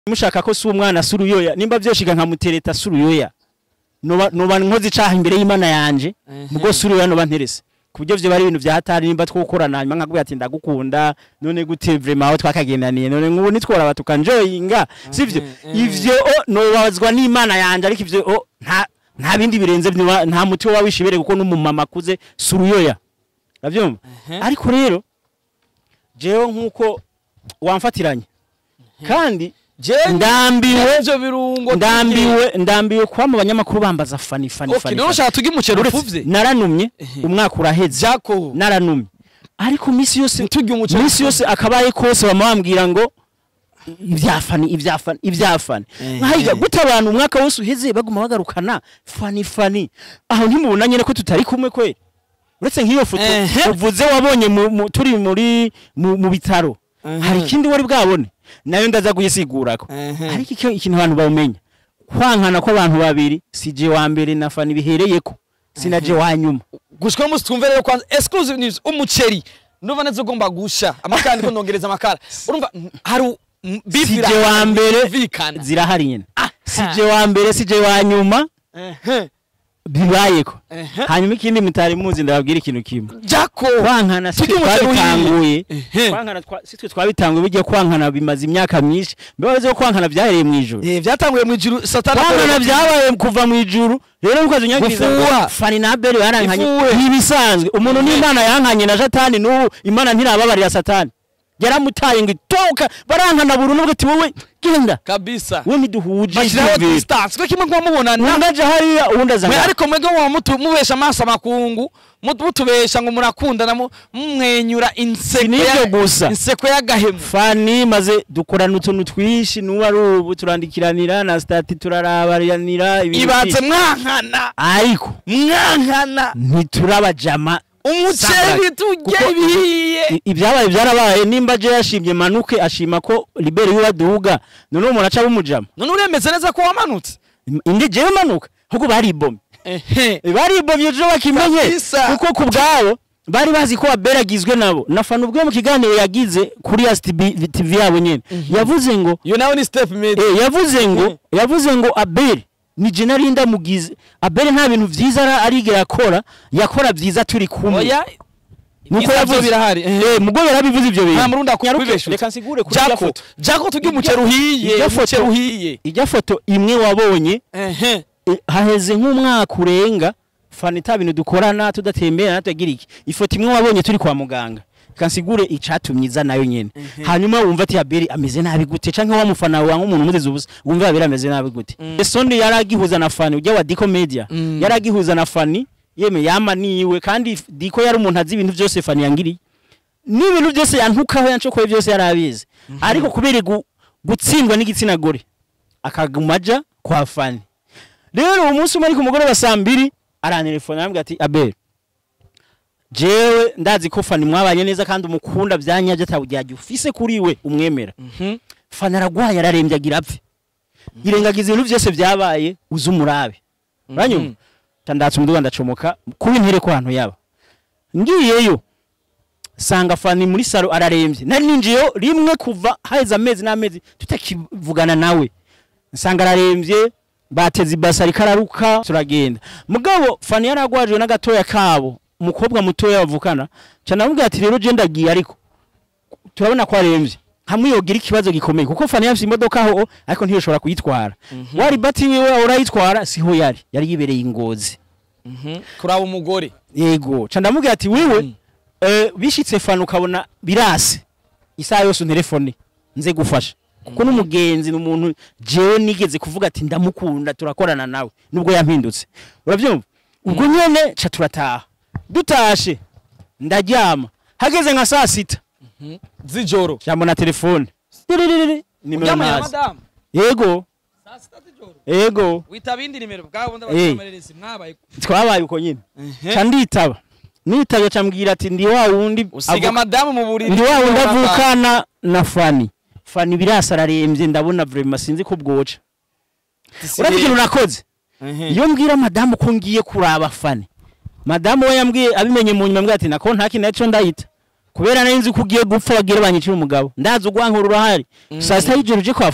mushaka ko si umwana si uruyoya nimba vyoshiga nkamutereta si uruyoya noba noba nkoze icaha imbere y'imana yanje mugo si uruyoya noba nterese ku buryo vyo bari ibintu vya hatari nimba twokorana hanyuma nkakubwira ati ndagukunda none gute vrema aho twakagendaniye none nk'ubu nitworaba tukanjoyinga sivyo ivyo o, nobabazwa n'imana yanje ariko ivyo o, nta nta bindi birenze vyo- nta muti woba wishibere kuko n'umumama akuze si uruyoya uravyumva ariko rero jewe nk'uko wamfatiranye kandi ndambiwe ivyo birungo ndambiwe ndambiwe kuba mu banyamakuru bambaza fani fani okay fani none fani. ushaka tuge umuceri Uretse ufuvye naranumye umwaka uraheze jako naranumye ariko misi yose Ntitugire umuceri misi yose akabaye kose bama bambwira ngo ivyafani ivyafani ivyafani Ehe. nkahiga gute abantu umwaka wose uheze baguma bagarukana fani fani aho ntimubona nyene ko tutari kumwe kweli uretse nk'iyo foto Ehe. uvuze wabonye mu- mu- turi muri mu mu bitaro Ehe. hari ikindi wari bwabone nayo ndaza kuyisigurako Ehe. ariko icyo ikintu abantu bawumenya kwankana kw'abantu babiri si je wa mbere na fani bihereyeko sinaje wa nyuma gushika musi twumve rero kwanza exclusive news umuceri ndumva neza ugomba gusha amakara ndiko ndongereza amakara urumva mm, hari u- mm, beef si je irahari, wa mbere yumvikana. zirahari nyene Ah, si je wa mbere si je wa nyuma Ehe, bibayeko ehe. hanyuma ikindi mutari muzi ndababwira ikintu kimwe jako kwankana si Tujye twe umuceri uhiye. twabitanguye Ehe. kwankana twa- si twe twabitanguye bijya kwankana bimaze imyaka myinshi mbibaze ko kwankana byahereye mu ijoro Eh, byatanguye mu ijuru satani kwankana akorera- byabaye kuva mu ijuru rero mukazi unyagiriza ngo Gufuha. fani na abeli barankanye Ifuwe. ntibisanzwe umuntu n'imana yankanye na satani n'ubu imana ntirababarira satani yaramutaye ngo itoka barankana buri n'ubwo ati wowe genda kabisa we ntiduhuje bashyiraho ivyumviro. distance ko kimwe kuba mubonana undi aje hariya uwundi aza mwe ngaha. ariko mwebwe muba mutu- mubesha amaso amakungu mutu- mutubesha ngo murakundana mu- mumwenyura inseko Si n'ivyo ya- gusa. inseko y'agahemu fani maze dukorana utuntu twinshi n'ubu ari ubu turandikiranira na stati turarabaranira ibintu ibanze byinshi. mwankana ariko mwankana ntiturabajama umuceri tujye Kuko- bihiye I- ibyabaye byarabaye nimba je yashimye manuke ashima ko libere wiwe aduga none umuntu aca bumujama none uremeze neza ko wamanutse indi jewe manuka ahubwo baribomye ehe baribomye ejo bakimenye Kabisa. kuko ku bwabo bari bazi ko aberagizwe nabo nafana ubwo mu kiganiro yagize kuri STB TV yabo nyene yavuze ngo iyo nawe ni step made Eh, yavuze ngo yavuze ngo abeli ni je nari ndamugize abeli nta bintu vyiza ara- arigera akora yakora vyiza turi kumwe oya nuko ibyiza yavuze byo birahari ehe. eh mugo yarabivuze ivyo bintu nta murundi Nyaruke, akubibesha reka nsigure kuri irya jako foto jako tujye Irya- umuceri uhiye irya umuceri foto- uhiye irya foto imwe wabonye ehe eh, haheze nk'umwaka urenga fana ita bintu dukorana tudatembera natugira iki ifoto imwe wabonye turi kwa muganga kansigure icatumye iza nayo nyene hanyuma wumva ati abeli ameze nabi gute canke wa mufana wa nk'umuntu umuteze ubusa wumva abeli ameze nabi gute esondi yaragihuza na fani ujya wa diko media Mm. yaragihuza na fani yeme yama niwe kandi diko yari umuntu azi ibintu byose fani yangiriye n'ibintu byose yantukaho yancokoye byose yarabizi ariko kubera gu- gutsindwa n'igitsina gore akaguma aja kwa fani rero uwo munsi umwe ari ku mugoroba saa mbiri arantelefona arambwira ati abel jewe ndazi ko fani mwabanye neza kandi umukunda byanyaje atawujyajya ufise kuri we umwemera Mhm. fani aragwaye ararembye agira apfe irengagiza ibintu byose byabaye uze umurabe uranyumva Mhm. tandatse umuduga ndacomoka kuba intere ko ahantu yaba ngiyeyo sanga fani muri saro ararembye nari ninjiyeyo rimwe kuva haheze amezi n'amezi tutakivugana nawe nsanga ararembye bateze ibasi ariko araruka turagenda mugabo fani yaragwajwe n'agatoya kabo umukobwa mutoya bavukana cyane aramubwira ati rero je ndagiye ariko turabona ko arembye hamwe yogira ikibazo gikomeye kuko fani yafise imodoka aho ariko ntiyoshobora kuyitwara wari bati wiwe urayitwara siho yari yari yibereye ingozi Mhm. kuraba umugore yego ca ndamubwira ati wiwe eh, bishitse fana ukabona birase isaha yose unterefone nze gufasha kuko n'umugenzi ni umuntu jewe nigeze kuvuga ati ndamukunda turakorana nawe nubwo yampindutse urabyumva ubwo nyene ca turataha dutashe ndaryama hageze nka saa sita z'ijoro jambo na telefone Tiririri, nimero uryamanye na ntazi madamu yego saa sita z'ijoro yego witaba indi nimero bwabo Eh. ndabamareresi mwabaye twabaye uko nyine Ehe. ca nditaba nitaba ca mbwira ati ndi wa wundi usiga avuka- madamu mu buriri ndi wa wundi avukana na fani fani birasa ararembye ndabona vrema sinzi ko bwoca urazi ikintu nakoze iyo mbwira madamu ko ngiye kuraba fani madamu we yambwiye abimenye mu nyuma ambwira ati nako nta kintu naco ndahita kubera nari nzi ko ugiye gupfa bagire banyicira umugabo ndazi ugwankura urahari saa sita y'ijoro uje kwa fani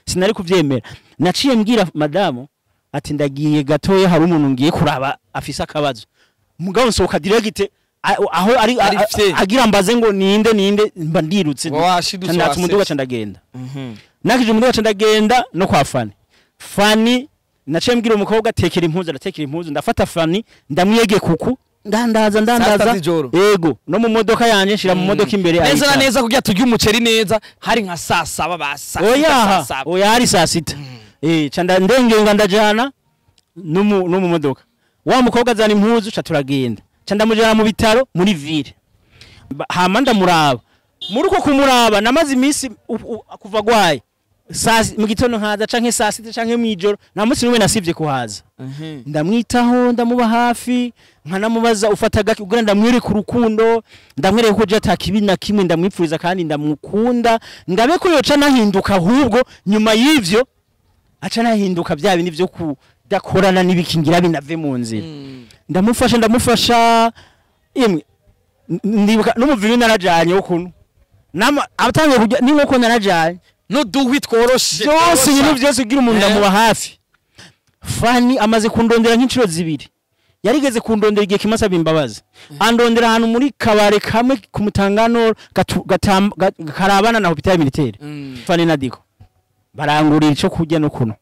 sinari kuvyemera naciye mbwira madamu ati ndagiye gatoya hari umuntu ngiye kuraba afise akabazo mugabo nsohoka direct a- aho ari Ari a- a- fye. agira mbaze ngo ninde ninde mba ndirutse washidutse ndatse umuduga wasetse. ca ndagenda nakije umuduga ca ndagenda no kwa fani fani naciye mbwira umukobwa tekera impuzu aratekera impuzu ndafata fani ndamwiyege kuku ndandaza Saa sita ndandaza z'ijoro. yego no mu modoka yanje nshira mu modoka imbere neza na ayicara. neza kugira turye umuceri neza hari nka saa saba ba saa sita, saa oyaha saba oya hari saa sita eh ca nda- ndengenga ndajana no mu no mu modoka wa mukobwa azana impuzu ca turagenda ca ndamujana mu bitaro muri ville Ba- hama ndamuraba muri uko kumuraba namaze iminsi u- u- kuva gwaye saa si- mu gitondo nkaza canke saa sita canke mw'ijoro nta munsi n'umwe nasivye kuhaza Mhm. ndamwitaho ndamuba hafi nkanamubaza ufata gake kugira ndamwereke urukundo ndamwereke ko je ata kibi na kimwe ndamwipfuriza kandi ndamukunda ngabe ko yoca nahinduka ahubwo nyuma y'ivyo aca nahinduka bya bindi vyo kudakorana n'ibikingira binave mu nzira Mm. ndamufasha ndamufasha imwe n- ndibuka n'umuviri narajanye wo kuno nama atangiye kujya ni nkuko narajanye n'uduhwi tworoshe byose ibintu tworosha. byose ugira umuntu Eh. ndamuba hafi fani amaze kundondera nk'inshuro zibiri yarigeze kundondera igihe kimwe asaba imbabazi andondera ahantu muri kabare kamwe ku mutangano gatu- gatam- ga- karabana na hopitali militaire Mm. fani na diko barangurira ico kurya no kuno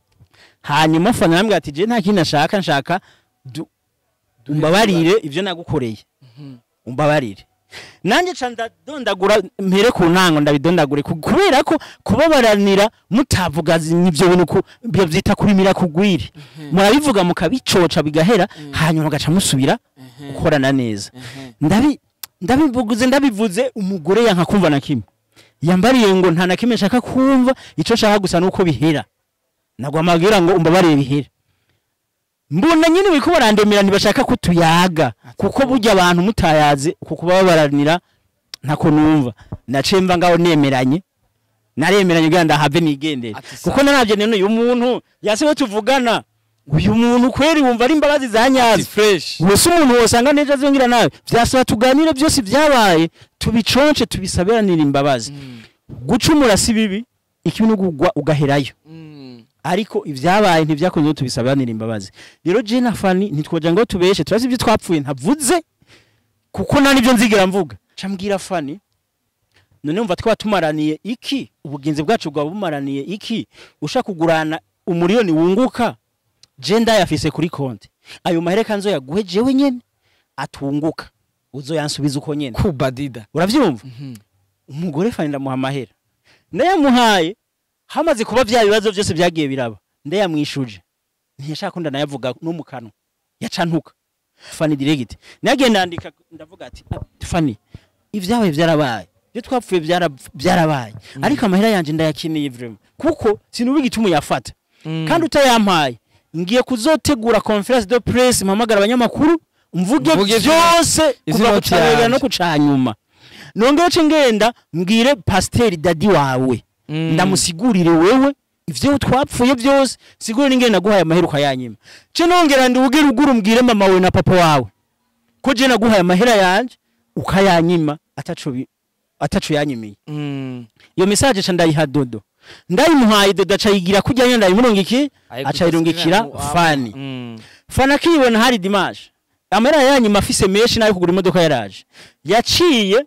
hanyuma fani arambwira ati je nta kindi nashaka nshaka du- umbabarire ivyo nagukoreye umbabarire nanjye ca ndadondagura mpere ku ntango ndabidondagure ku- kubera ko kubabaranira mutavuga zi- ivyo bintu ku- byo vyita kurimira kugwiri murabivuga mukabicoca bigahera hanyuma mugaca musubira gukorana neza ndabi ndabivuze ndabivuze umugore yanka kumva na kimwe yambariye ngo nta na kimwe nshaka kumva ico nshaka gusa nuko bihera nagwa amabwira ngo umbabarire bihera mbona nyine biriko barandemera ntibashaka ko tuyaga kuko burya abantu mutayaze uku kubabaranira ntako numva naciye mva ngaho nemeranye naremeranye kugira ndahave nigendere Ati sa- kuko naravye none uyu muntu yasiwe tuvugana uyu muntu kweri wumva ari imbabazi za Ati nyazo fresh wese umuntu wosanga nejo azongera nawe vyasaba tuganire byose vyabaye tubiconce tubisabiranire imbabazi gucumura si bibi ikibi n'ugugwa ugaherayo Mm. ariko ivyabaye ntivyakunze ko tubisabanira imbabazi rero je na fani ntitwoja ngo tubeshe turazi ibyo twapfuye ntavuze kuko nta nibyo nzigera mvuga cambwira fani none umva twaba tumaraniye iki ubugenzi bwacu bwaba bumaraniye iki ushaka kugurana umuriyoni wunguka je ndayafise kuri konti ayo mahereka nzoyaguhe jewe nyene atunguka uzoyansubiza uko nyene kubadida uravyumva umugore fani ndamuha amahera ndayamuhaye hamaze kuba vya bibazo byose byagiye biraba ndayamwishuje ntiyashaka ko ndanayavuga no mu kanwa yacantuka fani direct nagiye ndandika ndavuga ati "Ah, fani ivyabaye vyarabaye ibyo twapfuye byara- byarabaye ariko amahera yanje ndayakeneye vraiment kuko sinubiga ituma uyafata kandi utayampaye ngiye kuzotegura conference de presse mpamagara abanyamakuru mvuge Mvuge byose izi kuva noti kucabera yanje. no kucanyuma nongere ce ngenda mbwire pasiteri dadi wawe Mm. ndamusigurire wewe ivyo twapfuye byose sigurire n'ingene naguhaye amahera ukayanyima ce nongera ndiwugire ugura umbwire mama wawe na papa wawe ko je naguhaye amahera yanje ukayanyima ataco bi- ataco yanyimiye Mm. iyo message ca ndayiha dodo ndayimuhaye dodo aca yigira kurya nyene ndayimurungiki Ariko aca yirungikira utasubira mu- fani Mm. fana akibona hari dimanche amahera yanyuma afise menshi nayo kugura imodoka yaraje yaciye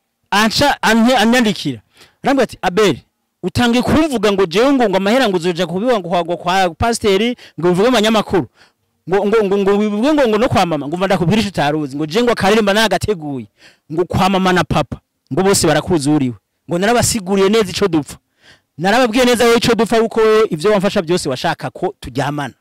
anca ante anyandikira arambwira ati abeli utangiye kumvuga ngo jewe ngo ngo amahera ngo uzoja kubiwa ngo kwa, kwa pasiteri ngo bivuge amanyamakuru ngo ngo ngo ngo bivuge ngo ngo no kwa mama ngo mva ndakubwira ico utaruzi ngo je ngo akaririmba nagateguye ngo kwa mama na papa ngo bose barakuzuriwe ngo narabasiguriye neza ico dupfa narababwiye neza wowe ico dupfa kuko wowe ivyo wamfasha byose washaka ko turyamana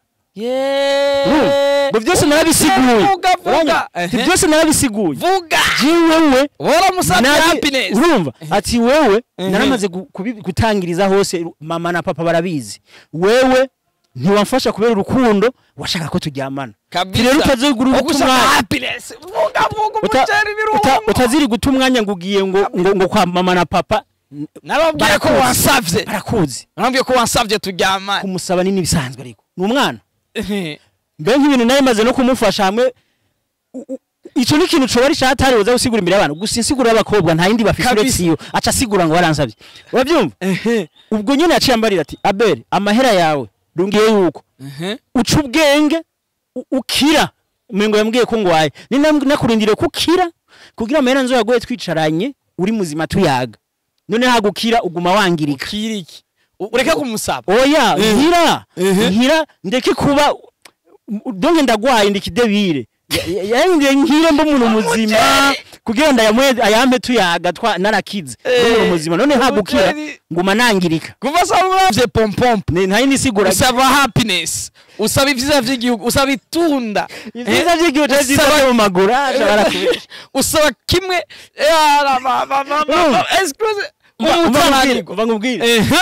Yeah. ngo byose narabisiguye Vuga, vuga. Uranyumva? Ati Ehe. byose narabisiguye Vuga. jewewe Waramusabye nari- happiness. urumva ati wewe Ehe. naramaze gu- kubi- gutangiriza hose mama na papa barabizi wewe ntiwamfasha kubera urukundo washaka ko turyamana Kabisa. rero utazigura uguta Ugushaka umwanya happiness. Vuga vuga Uta- umuceri uta- birungo. utaziri guta umwanya ngo ugiye ngo ngo ngo kwa mama na papa n- Nababwiye ko barakuzi. wansavye. barakuzi Nababwiye ko wansavye turyamane. kumusaba ni n'ibisanzwe ariko ni umwana Ehe. mbe nk'ibintu nari maze no kumufasha hamwe u- u- ico ni ikintu coba ari catari woza gusigura imbere y'abantu gusa insiguro y'abakobwa nta yindi bafise Kabisa. uretse iyo aca asigura ngo waransavye uravyumva ehe ubwo nyene yaciye ambarira ati abel amahera yawe rungiye yuko ehe uca ubwenge u- ukira mengo yambwiye ko ngwaye ni nam- nakurindiriye ko ukira kugira amahera nzoyagoye twicaranye uri muzima tuyaga none hagukira uguma wangirika kiriki U- ureke kumusaba oya Eh. nkira Ehe. nkira ndeke kuba donge ndagwaye ndikidebire yahinduye nkire mba umuntu muzima kugira ngo ayamwe- ayampe tuyaga twa narakize Eh. umuntu muzima none hagukira Umuteri. nguma nangirika kuva saba uravye pompompo Ne- nta yindi sigura usaba happiness usaba ivyiza vy'igihugu usaba itunda ivyiza Eh, vy'igihugu cyangwa ivyiza usaba- vyo mu maguru aca barakubesha usaba kimwe eh, ara, ba- ba- ba- ba- Mm. excuse Umva- umva nkubwire, umutananirwa umva nkubwire ehe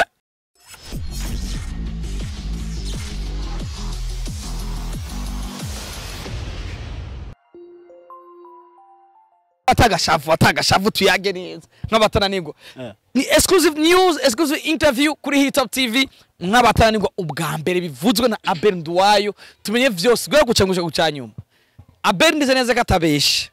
atagashavu atagashavu tuyage neza nk'abatananirwa Eh. ni exclusive news exclusive interview kuri hitop tv nk'abatananirwa ubwa mbere bivuzwe na abel nduwayo tumenye vyose guhera guca guca guca nyuma abel ndize neza ko atabesha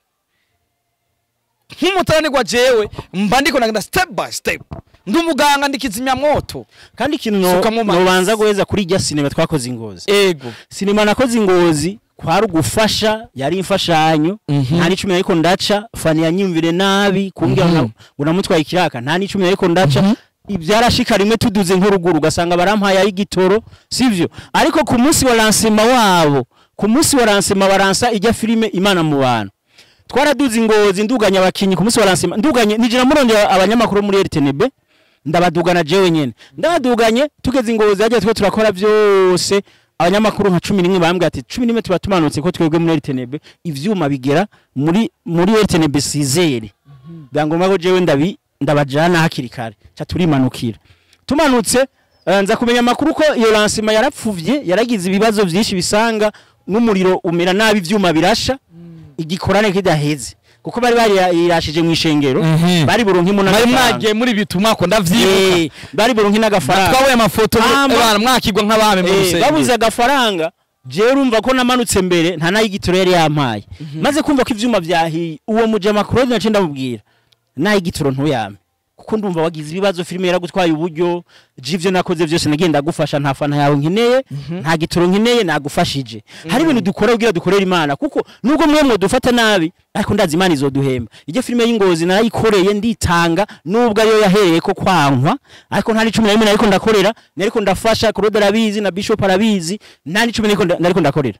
nk'umutananirwa jewe mba ndiko ndagenda step by step ndi umuganga ndikizimya mwoto kandi ikintu no- Suka mu mazi. nobanza guheza kuri irya sinema twakoze ingozi ego sinema nakoze ingozi kwari ugufasha yari imfashanyo Mhm. nta n'icumi ariko ndaca fani yanyumvire nabi kumbwira Mhm. ngo ngo namutwaye ikiraka nta n'icumi ariko ndaca Mhm. ibyarashika rimwe tuduze nk'uruguru ugasanga barampaye ay'igitoro sivyo ariko ku munsi wa lansema wabo ku munsi wa lansema baransa ijya filime imana mu bantu twaraduze ingozi nduganya abakinyi ku munsi wa lansema nduganye nijira murondera abanyamakuru muri RTNB ndabadugana jewe nyene ndabaduganye tugeze ingozi hajya twe turakora byose abanyamakuru nka cumi n'imwe bambwira ati cumi n'imwe tuba tumanutse ko twebwe muri RTNB ivyuma bigera muri muri RTNB sizere byangomba ko jewe ndabi ndabajana hakiri kare ca turimanukira tumanutse eh, nza kumenya amakuru ko iyo lansima yarapfuvye yaragize ibibazo vyinshi bisanga n'umuriro umera nabi ivyuma birasha igikorane kidaheze kuko bari barirashije mu ishengero Mhm. bari buronkimu mwari n'agafaranga mwagiye muri bitumwa ko ndavyibuka Eh, bari buronki n'agafaranga twabuye amafoto Hama- abana mwakigwa nk'abami mu Eh, rusengero babuze agafaranga jewe urumva ko namanutse mbere nta n'ay'igitoro yari yampaye maze kumva ko ivyuma vyahiye uwo mujama Claude naciye ndamubwira n'ay'igitoro ntuyame kuko ndumva wagize ibibazo filime yaragutwaye uburyo j'ivyo nakoze vyose nagiye ndagufasha nta fana yawe nkeneye nta gitoro nkeneye nagufashije hari ibintu dukora kugira dukorera imana kuko nubwo mwe mudufata nabi ariko ndazi imana izoduhemba iryo filime y'ingozi narayikoreye nditanga nubwo ariyo yahereye ko kwankwa ariko nta n'icumi na rimwe nariko ndakorera nariko ndafasha Claude arabizi na Bishop arabizi nta n'icumi nariko nda- nariko ndakorera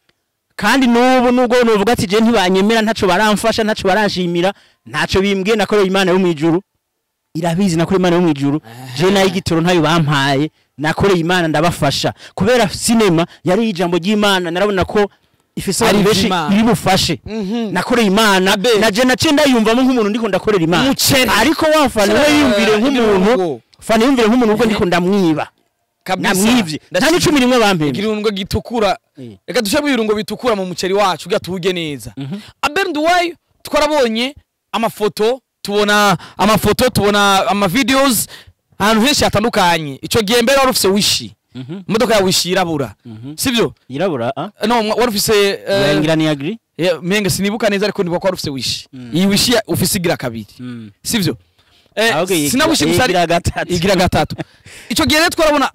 kandi nubu nubwo nuvuga ati je ntibanyemera ntaco baramfasha ntaco baranshimira ntaco bimbwiye nakoreye imana yo mwijuru irabizi nakoreye imana yo mwijuru je nayo igitoro ntayo bampaye nakoreye imana ndabafasha kubera sinema yari ijambo ry'imana narabona ko ifise Ari abantu benshi ivy'Imana. iri bufashe Mhm. nakoreye imana Abe. na je naciye ndayumvamo nk'umuntu ndiko ndakorera imana Umuceri. ariko wafana we Cera, yumvire nk'umuntu ibirungo. fana yumvire nk'umuntu ubwo ndiko ndamwiba Kabisa. namwivye nta Ndaciye- n'icumi rimwe bampembe ikirungo gitukura Eh. reka dushiremo ibirungo bitukura mu muceri wacu kugira tuwurye neza abel nduwayo twarabonye amafoto tubona amafoto tubona amavideos ahantu henshi hatandukanye ico gihe mbere wari ufise wishi imodoka ya wishi yirabura sibyo yirabura ah no mwa- wari ufise eh, yarangira ni agri Yeah, menge sinibuka neza ariko ndibuka ko wari ufise wishi iyi wishi ya- ufise igira kabiri Mm. sivyo Eh, Ahubwo iyi sina wishi igira- gusa ari- igira gatatu. igira gatatu ico gihe rero twarabona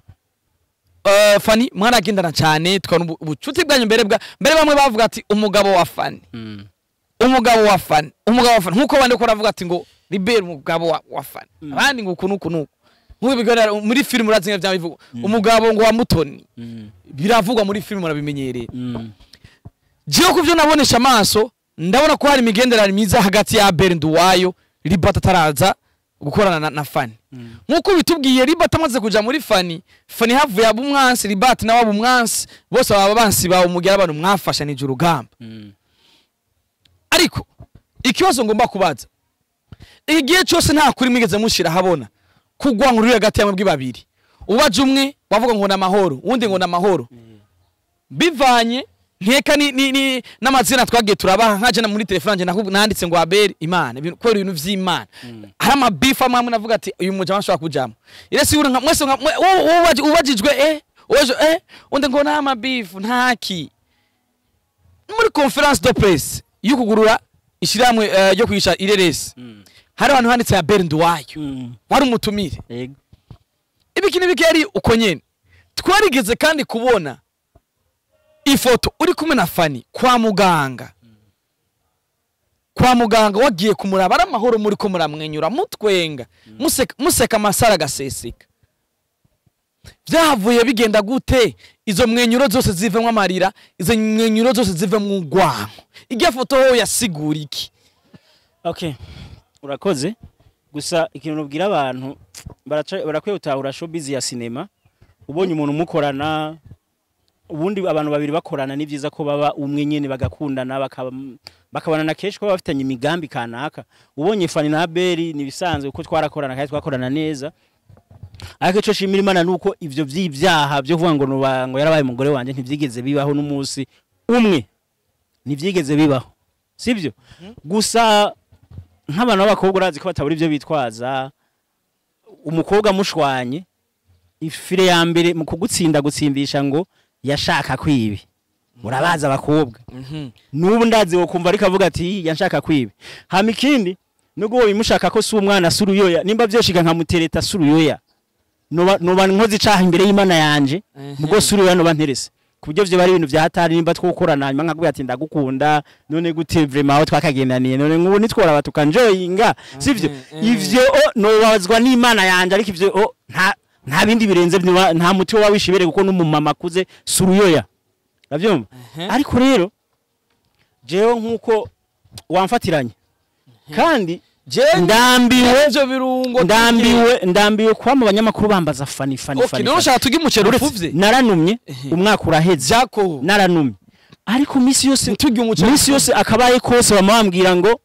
eh, fani mwaragendana cyane tukabona ubu- ubucuti bwanyu mbere bwa mbere bamwe bavuga ati umugabo wa fani Mm. umugabo wa fani umugabo wa fani nkuko bandi ko baravuga ati ngo libere umugabo wa, wa fani abandi ngo uku nuku nuku nkuko bigaragara muri filime urazi nka byabivuga umugabo ngo wa mutoni Mm. biravugwa muri filime murabimenyereye Mm. jewe ku byo nabonesha amaso ndabona ko hari imigenderanire myiza hagati ya Abel Nduwayo Libata ataraza gukorana na, na Fani nkuko bitubwiye Libata amaze kuja muri Fani Fani havuye aba umwansi Libata nawe aba umwansi bose baba bansi bawe umugira abantu mwafashanije urugamba Mm. ariko ikibazo ngomba kubaza igihe cyose nta kuri mwigeze mushira habona kugwa nkuru hagati ya mwebwe babiri ubaje umwe wavuga ngo ni amahoro uwundi ngo ni amahoro bivanye nkeka ni, ni, ni n'amazina twagiye turabaha nkaje na muri telefone nje nakubu- nanditse ngo Abel Imana ibintu kubera ibintu vy'Imana hari amabifa amwe amwe navuga ati uyu mujama ashobora kujamo ire si nka mwese nka mwe- wowe- wowe ubaji- ubajijwe eh uwaje eh undi ngo nta mabifu ntaki muri conference de presse yo kugurura ishyirahamwe eh, ryo kwigisha ireresi hari abantu handitse ya bernd wayo Mm. wari umutumire Yego. ibiki n'ibiki yari uko nyene twarigeze kandi kubona ifoto uri kumwe na fani kwa muganga kwa muganga wagiye kumuraba ari amahoro muri ko muramwenyura mutwenga museka, museka amasara agaseseka byahavuye bigenda gute izo mwenyuro zose zivemo amarira izo mwenyuro zose zivemo urwanko irya foto ho yasigura iki okay urakoze gusa ikintu nubwira abantu baraca- barakwiye gutahura showbiz ya sinema ubonye umuntu umukorana ubundi abantu babiri bakorana ni byiza ko baba umwe nyene bagakundana bakaba bakabana kenshi ko baba bafitanye imigambi kanaka ubonye Fani na Abeli ni bisanzwe kuko twarakorana kandi twakorana neza ariko ico shimira Imana nuko ivyo vy'ivyaha byo kuvuga ngo nuba ngo yarabaye umugore wanje ntivyigeze bibaho n'umunsi umwe ntivyigeze bibaho sibyo gusa nk'abantu b'abakobwa urazi ko batabura ibyo bitwaza umukobwa amushwanye ifire ya mbere mu kugutsinda gutsindisha ngo yashaka kwibi urabaza abakobwa n'ubu ndazi wo kumva ariko avuga ati yanshaka kwibi hama ikindi nubwo wowe bimushaka ko si umwana si uruyoya nimba byoshiga nkamutereta si uruyoya noba noba nkoze icaha imbere y'imana yanje mugo si uruyoya noba nterese ku buryo vyo bari ibintu vya hatari nimba twokorana hanyuma nkakubwira ati ndagukunda none gute vrema aho twakagendaniye none nk'ubu nitworaba tukanjoyinga sivyo Mhm, ivyo o nobazwa n'imana yanje ariko ivyo o nta nta bindi birenze vyo, nta muti woba wishibere kuko n'umumama akuze si uruyoya uravyumva Mhm. ariko rero jewe nk'uko wamfatiranye kandi ndambiwe ivyo birungo ndambiwe ndambiwe kuba mu banyamakuru bambaza fani fani okay fani none fani. ushaka tuge umuceri Uretse ufuvye naranumye Ehe. umwaka uraheze jako naranumye ariko misi yose turya umuceri misi yose akabaye kose bama bambwira ngo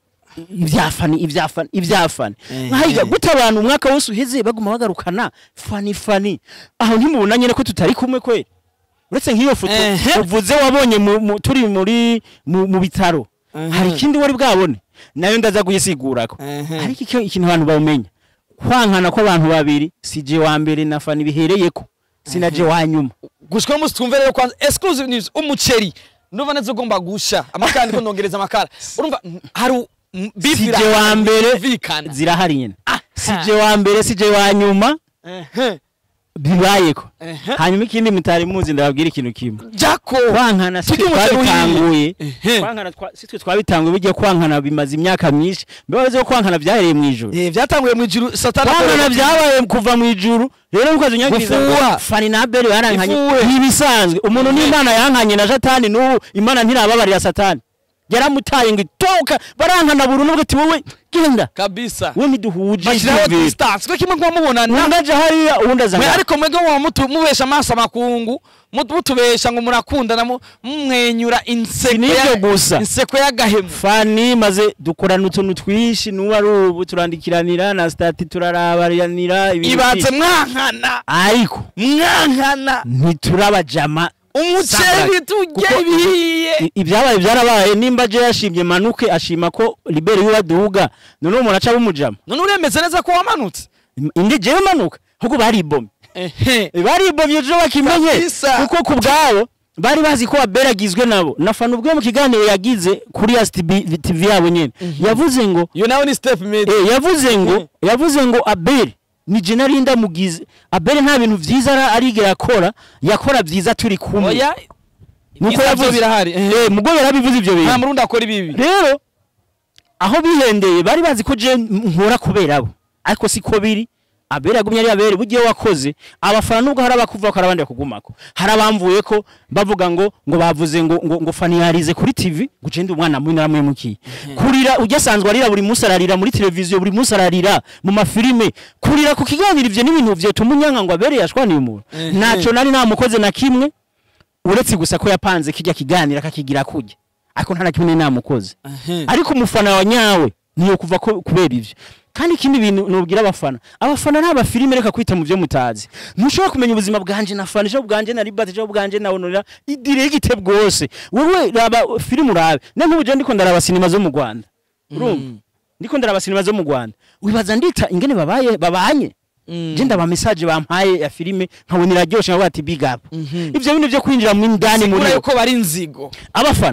ivyafani ivyafani ivyafani Ehe. nkahiga gute abantu umwaka wose uheze baguma bagarukana fani fani aho ntimubona nyene ko tutari kumwe kweli uretse nk'iyo foto Ehe. uvuze wabonye mu- mu- turi muri mu mu bitaro Ehe. hari ikindi wari bwabone nayo ndaza kuyisigurako Ehe. ariko icyo ikintu abantu bawumenya kwankana kw'abantu babiri si je wa mbere na fani bihereyeko sinaje wa nyuma gushika musi twumve rero kwanza exclusive news umuceri nuva neza ugomba gusha amakara ndiko ndongereza amakara urumva mm, hari mm, beef sije irahari, wa mbere yumvikana. zirahari nyene Ah, sije wa mbere sije wa nyuma Ehe, bibayeko ehe. hanyuma ikindi mutari muzi ndababwira ikintu kimwe jako kwankana si Turya twe umuceri twabitanguye Ehe. kwankana twa- si twe twabitanguye bigiye kwankana bimaze imyaka myinshi mbabaze ko kwankana byahereye mu ijoro Eh, byatanguye mu ijuru satani kwankana akorera- byabaye kuva mu ijuru rero mukazi unyagiriza ngo Gufuha. fani na abeli barankanye Ifuwe. ntibisanzwe umuntu n'imana yankanye na satani n'ubu imana ntirababarira satani yaramutaye ngo itoka barankana burundu bwo ati wowe genda kabisa we ntiduhuje bashyiraho icyumviro distance ko kimwe kuba mubonana undi aja hariya uwundi aza mwe ngaha. ariko mwebwe muba mutu- mubesha amaso amakungu mutu- mutubesha ngo murakundana mu- mumwenyura inseko Si n'ibyo ya- gusa. inseko y'agahemu fani maze dukorana utuntu twinshi n'ubu ari ubu turandikiranira na stati turarabaranira ibintu ibatse byinshi. mwankana ariko mwankana ntiturabajama umuceri turye Kuko- ibihiye I- ibyabaye byarabaye nimba je yashimye manuke ashima ko libere yiwe aduga none umuntu aca bumujama none uremeze neza ko wamanutse indi jewe manuka ahubwo baribomye ehe baribomye ejo bakimenye Kabisa. kuko ku bwabo bari bazi ko abera agizwe nabo na fana ubwo mu kiganiro yagize kuri STB TV yabo nyene yavuze ngo iyo nawe ni step made eh, yavuze ngo yavuze ngo abel ni je nari ndamugize abel nta bintu vyiza ara- arigera akora yakora vyiza turi kumwe oya nuko ibisabyo yavuze birahari eh mugo yarabivuze ivyo nta bintu murundi akora ibibi rero aho bihendeye bari bazi ko je nkora kubera abo ariko siko biri abera yagumye ari abere bugiye wakoze abafana nubwo hari abakuvuga ko hari abandi bakugumako hari abamvuye ko bavuga ngo ngo bavuze ngo ngo, ngo fani yarize kuri TV ngo je ndi umwana mubi naramuhemukiye kurira ujya asanzwe arira buri munsi ararira muri televiziyo buri munsi ararira mu mafilime kurira ku kiganiro ivyo n'ibintu vyo tumunyanka ngo abere yashwaniye umuntu Ehe. naco nari namukoze na kimwe uretse gusa ko yapanze kijya kiganira akakigira kujya ariko nta na kimwe nari namukoze ariko umufana wa nyawe niyo kuva ko kubera ivyo kandi ikindi bintu nubwira abafana abafana nta bafilime reka kwita mu byo mutazi ntushobora kumenya ubuzima bwanje na fana ejo bwanje na libati ejo bwanje na honorera idiregite bwose wowe raba filime urabe ne nk'ubu je ndiko ndaraba sinema zo mu Rwanda urumva ndiko ndaraba sinema zo mu Rwanda wibaza ndita ingene babaye babanye je ndaba message bampaye ya filime nkabona iraryoshe nkavuga ati big up ivyo bintu byo kwinjira mu indani muri sigura yuko bari inzigo abafana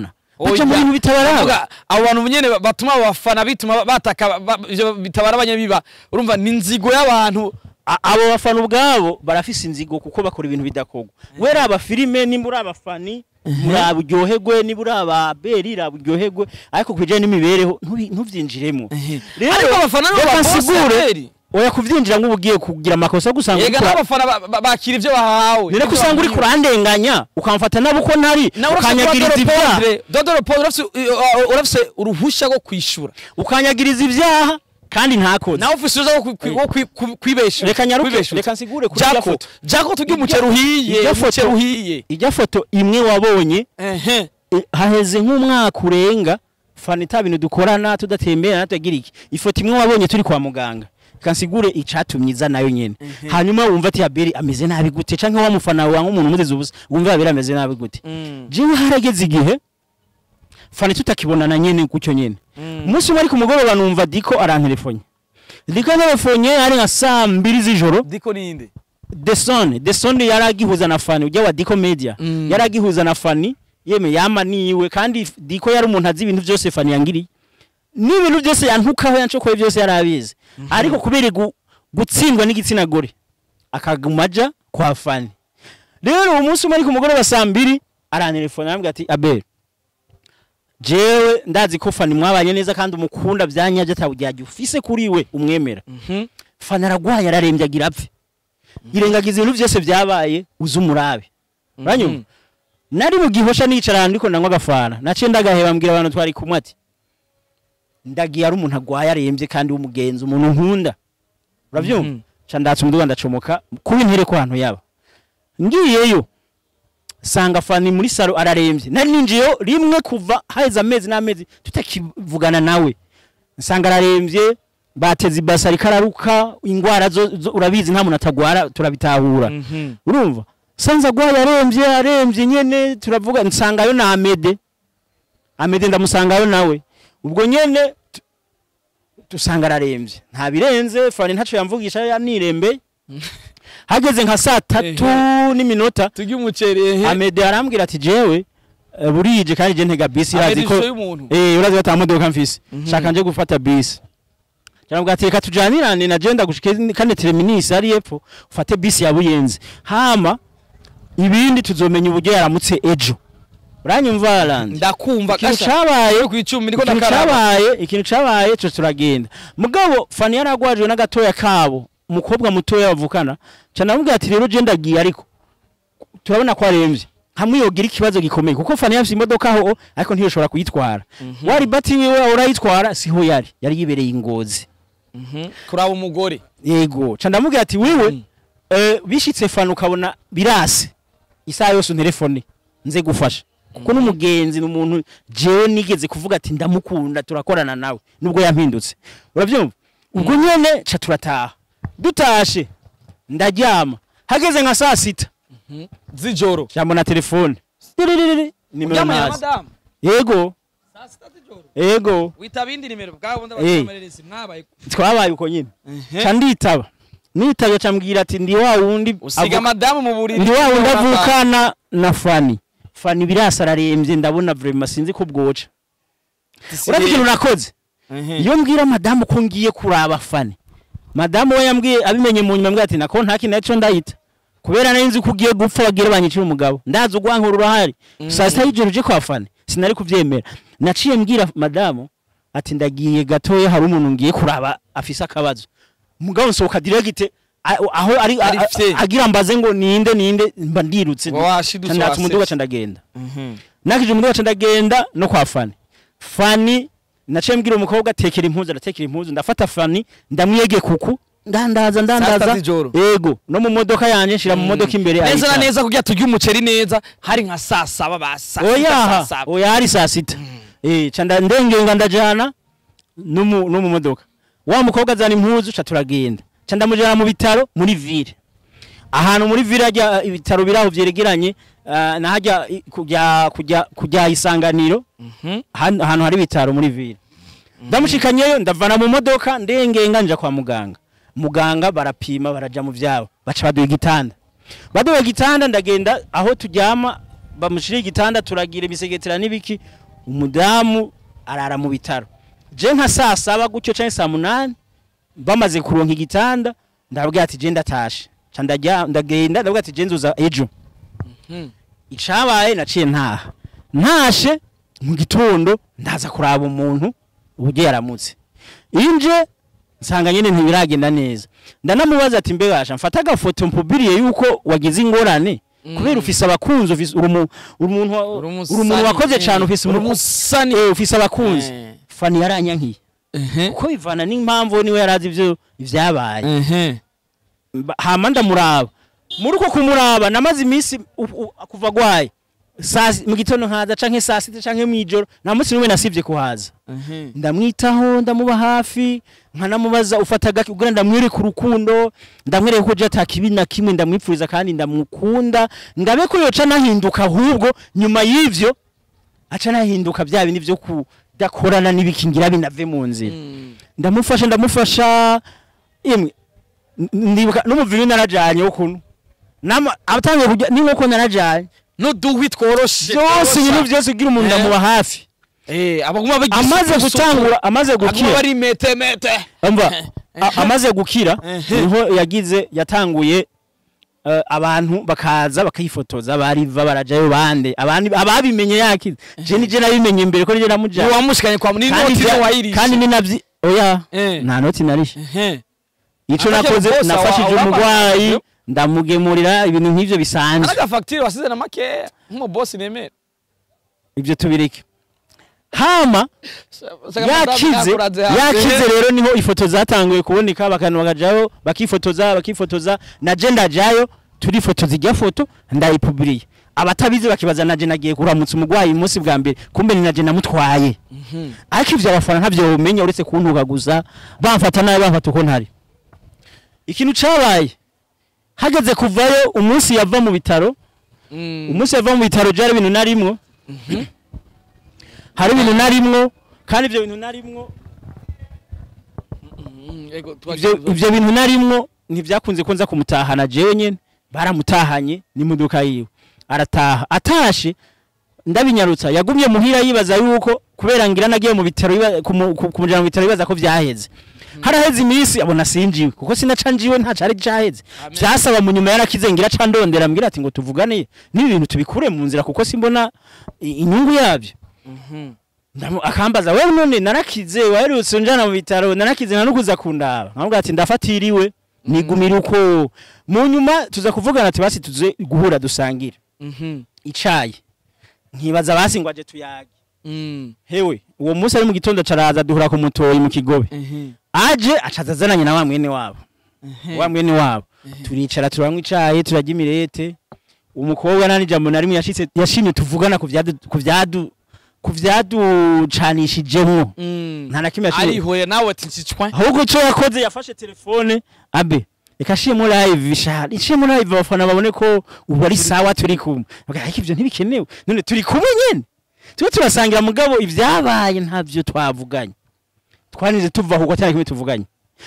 baca mu bintu bitabaraba Ndavuga, abo bantu nyene ba- batuma abafana bituma bataka ba- ivyo bitabara abanyabiba urumva ni inzigo y'abantu A- abo bafana ubwabo barafise inzigo kuko bakora ibintu bidakorwa wera abafilime nimba uri abafani muraburyoherwe niba uri ababeri raburyoherwe ariko kubijanye n'imibereho ntubi- ntuvyinjiremo ariko abafana nibo reka babosi nsigure Abeli. oya kuvyinjira ngo ugiye kugira amakosa gusanga yega n'abafana ba- ba- bakira ivyo bahawe nire ko usanga uri kurandenganya ukamfata nabo uko ntari nawe urafise ukanyagiriza Dodoro ibyaha Pondre, Dodoro Pondre urafise uh, urafise uruhusha rwo kwishura ukanyagiriza ibyaha kandi ntakoze nawe ufise uruhushya rwo kwi- rwo kwi- kwi- kwibesha reka nyaruke kwibeshuza. reka nsigure kuri irya jako foto jako tugira umuceri uhiye irya umuceri foto- uhiye ijya foto imwe wabonye ehe e, haheze nk'umwaka urenga fana ita bintu dukorana tudatemberana tutagira iki ifoto imwe wabonye turi kwa muganga kansigure icatumye iza nayo nyene hanyuma wumva ati aberi ameze nabi gute canke wa mufana wawe nk'umuntu umuteze ubusa wumva aberi ameze nabi gute jewe harageze igihe fana tutakibonana nyene gutyo nyene umunsi umwe ari ku mugoroba numva diko aranterefonye diko aranterefonye ari nka saa mbiri z'ijoro diko ninde Deson, Deson yaragihuza na Fani ujya wa Diko Media. Mm. Yaragihuza na Fani, yeme yama niwe kandi Diko yari umuntu azi ibintu byose Fani yangiriye. N'ibintu byose yantukaho yancokoye byose yarabizi. Ariko kubera gu- gutsindwa n'igitsina gore akagumaja kwa Fani. Rero uwo munsi umwe ari ku mugoroba saa mbiri arantelefona arambwira ati Abel jewe ndazi ko Fani mwabanye neza kandi umukunda byanyaje atawujyaje ufise kuri we umwemera. Fani aragwaye ararembye agira apfe. irengagiza ibintu byose byabaye uzi umurabe uranyumva nari mu gihosha nicara ahantu ariko nanywa agafana naciye ndagaheba mbwira abantu twari kumwe ati ndagiye ari umuntu agwaye arembye kandi w'umugenzi umuntu nkunda urabyumva Mhm. ca ndatse umuduga ndacomoka kuba intere ko ahantu yaba ngiyeyo sanga fani muri salo ararembye nari ninjiyeyo rimwe kuva haheze amezi n'amezi tutakivugana nawe nsanga ararembye bateze ibasa ariko araruka ingwara zo, zo urabizi nta muntu atagwara turabitahura urumva sanze agwaye arembye arembye nyene turavuga nsangayo na amede amede ndamusangayo nawe ubwo nyene tu- dusanga ararembye nta birenze fani ntaco yamvugisha yanirembeye hageze nka saa tatu n'iminota turya umuceri ehe amede arambwira ati jewe eh, burije kandi je ntega bisi Amede irazi ko ishusho y'umuntu eh urazi ko ata modoka mfise Mhm. shaka nje gufata bisi Cyangwa ati reka tujanirane na je ndagushike kane terminus ari epfo ufate bisi ya buyenzi hama ibindi tuzomenya uburyo yaramutse ejo uranyumva Alan ndakumva ikintu kasha cabaye ku icumi niko ikintu ndakaraba cabaye ikintu cabaye cyo turagenda mugabo fani yaragwajwe n'agatoya kabo umukobwa mutoya bavukana ca namubwira ati rero je ndagiye ariko turabona ko aremvye hamwe yogira ikibazo gikomeye kuko fani yafise imodoka aho ariko ntiyoshobora kuyitwara wari bati wiwe urayitwara siho yari yari yibereye ingozi Mhm. kuraba umugore yego ca ndamubwira ati wiwe Mm. eh, bishitse fani ukabona birase isaha yose unterefone nze gufasha kuko n'umugenzi ni umuntu jewe nigeze kuvuga ati ndamukunda turakorana nawe nubwo yampindutse urabyumva ubwo nyene ca turataha dutashe ndaryama hageze nka saa sita z'ijoro jambo na telefone Tiririri, nimero uryamanye na ntazi madamu yego saa sita z'ijoro yego witaba indi nimero bwabo Eh. ndabasamareresi mwabaye twabaye uko nyine Ehe. ca nditaba nitaba ca mbwira ati ndi wa wundi usiga avuka- madamu mu buriri ndi wa wundi Urapfa. avukana na fani fani birasa ararembye ndabona vrema sinzi ko bwoca urazi ikintu nakoze Ehe. iyo mbwira madamu ko ngiye kuraba fani madamu we yambwiye abimenye mu nyuma mbwira ati nako nta kintu naco ndahita kubera nari nzi ko ugiye gupfa bagire banyicira umugabo ndazi ugwankura urahari saa sita y'ijoro uje kwa fani sinari kuvyemera naciye mbwira madamu ati ndagiye gatoya hari umuntu ngiye kuraba afise akabazo mugabo nsohoka direct a- aho ari a- Ari a- fye. agira mbaze ngo ninde ninde mba ndirutse Ngo washidutse ndatse umuduga wasetse. ca ndagenda Mhm. nakije umuduga ca ndagenda no kwa fani fani naciye mbwira umukobwa atekera impuzu aratekera impuzu ndafata fani ndamwiyege kuku ndandaza Saa sita ndandaza z'ijoro. yego no mu modoka yanje nshira mu modoka imbere neza na ayicara. neza kugira turye umuceri neza hari nka saa saba ba saa sita saa oyaha saba oya hari saa sita eh ca nda- ndengenga ndajana no mu no mu modoka wa mukobwa azana impuzu ca turagenda ca ndamujana mu bitaro muri ville ahantu muri ville hajya ibitaro biraho vyeregeranye ah, na hajya i- kujya kujya kujya isanganiro Mhm. han- ahantu hari ibitaro muri ville ndamushikanyeyo ndavana mu modoka ndengenga nja kwa muganga muganga barapima baraja mu vyabo baca baduha igitanda baduha igitanda ndagenda aho turyama bamushira igitanda turagira imisegetera n'ibiki umudamu arara mu bitaro je nka saa saba gutyo canke saa munani bamaze kuronka igitanda ndababwira ati je ndatashe ca ndajya ndagenda ndabwira ati je nzoza ejo Mhm. icabaye naciye ntaha ntashe mu gitondo ndaza kuraba umuntu uburyo yaramutse inje nsanga nyene ntibiragenda neza ndanamubaza ati mbe basha mfata agafoto mpubiriye yuko wagize ingorane kubera ufise abakunzi ufise uri umu- uri umuntu wa- Uri uri umusani, umuntu wakoze eh, cane ufise uri umuku- umusani. eh, ufise abakunzi Eh. fani yaranyankiye Ehe. kuko bivana n'impamvu niwe yarazi ivyo ivyabaye Ehe. Mba- hama ndamuraba muri uko kumuraba namaze iminsi u- u- kuva gwaye saa si- mu gitondo nkaza canke saa sita canke mw'ijoro nta munsi n'umwe nasivye kuhaza Ehe. ndamwitaho ndamuba hafi nkanamubaza ufata gake kugira ndamwereke urukundo ndamwereke ko je ata kibi na kimwe ndamwipfuriza kandi ndamukunda ngabe ko yoca nahinduka ahubwo nyuma y'ivyo aca nahinduka vya bindi vyo kudakorana n'ibikingira binave mu nzira Mm. ndamufasha ndamufasha imwe n- ndibuka n'umuviri narajanye ukuntu nama atangiye kujya n'inkoko narajanye n'uduhwi tworoshe byose ibintu byose ugira umuntu Eh. ndamuba hafi Eh, abaguma bagira amaze isuku, isuku. gutangura amaze Aguma gukira bari mete mete umva a- amaze gukira Ehe. niho yagize yatanguye eh, abantu bakaza bakayifotoza bariva barajayo bande abandi ababimenye yakize je nije nabimenye mbere ko nije namujana wamushikanye kwa ni kandi noti vya- wayirisha kandi ni navyi oya Eh. nta noti narishe Ehe. ico Akakera nakoze boss, nafashije awa- umurwayi awabanje. ndamugemurira ibintu nk'ivyo bisanzwe Anaga facture wasize na makeya nk'umu boss nemera ivyo tubireke hama yakize yakize rero niho ifoto zatanguye kuboneka bakantu bakajayo bakifotoza bakifotoza naje ndajayo turifotoza ijya foto ndayipuburiye abatabizi bakibaza naje nagiye kuramutsa umurwayi umunsi bwa mbere kumbe ni naje namutwaye ariko ivyo abafana ntavyo bumenya uretse kuntuka gusa bamfata nabi bamfata uko ntari ikintu cabaye hageze kuvayo umunsi yava mu bitaro umunsi yava mu bitaro byari ibintu narimwo hari ibintu narimwo kandi ibyo bintu narimwo ivyo ivyo bintu narimwo ntivyakunze ko nza kumutahana jewe nyene baramutahanye n'imodoka yiwe arataha atashe ndabinyarutsa yagumye muhira yibaza yuko kubera ngira nagiye mu bitaro yiba- kumu- ku- kumujana mu bitaro yibaza ko vyaheze haraheze iminsi abona sinjiwe kuko sinaca njiwe nta cari caheze Amen. vyasaba mu nyuma yarakize ngira ca ndondera mbwira ati ngo tuvugane n'ibi bintu tubikure mu nzira kuko simbona i- inyungu yavyo Ndamu- akambaza wewe none narakize waherutse njana mu bitaro narakize nanukuza kundaba nkamubwira ati ndafatiriwe nigumira uko mu nyuma tuza kuvugana ati basi tuze guhura dusangire icayi nkibaza basi ngo aje tuyage hewe uwo munsi ari mu gitondo caraza duhura ku mutoyi mu kigobe aje acaza azananye na wa mwene wabo wa mwene wabo turicara turanywa icayi turarya imirete umukobwa nani jambo na rimwe yashitse yashimye tuvugana ku vyadu ku vyadu ku vyaducanishijemwo nta na kimwe yashimye arihoye nawe ati ncicwa ahubwo cyo yakoze yafashe telefone abe reka shimo live shari shimo live abafana babone ko ubu ari sawa turi kumwe Bavuga, ariko ivyo ntibikenewe none turi kumwe nyene tube turasangira mugabo ivyabaye ntavyo twavuganye twanize tuva ahubwo atari kimwe tuvuganye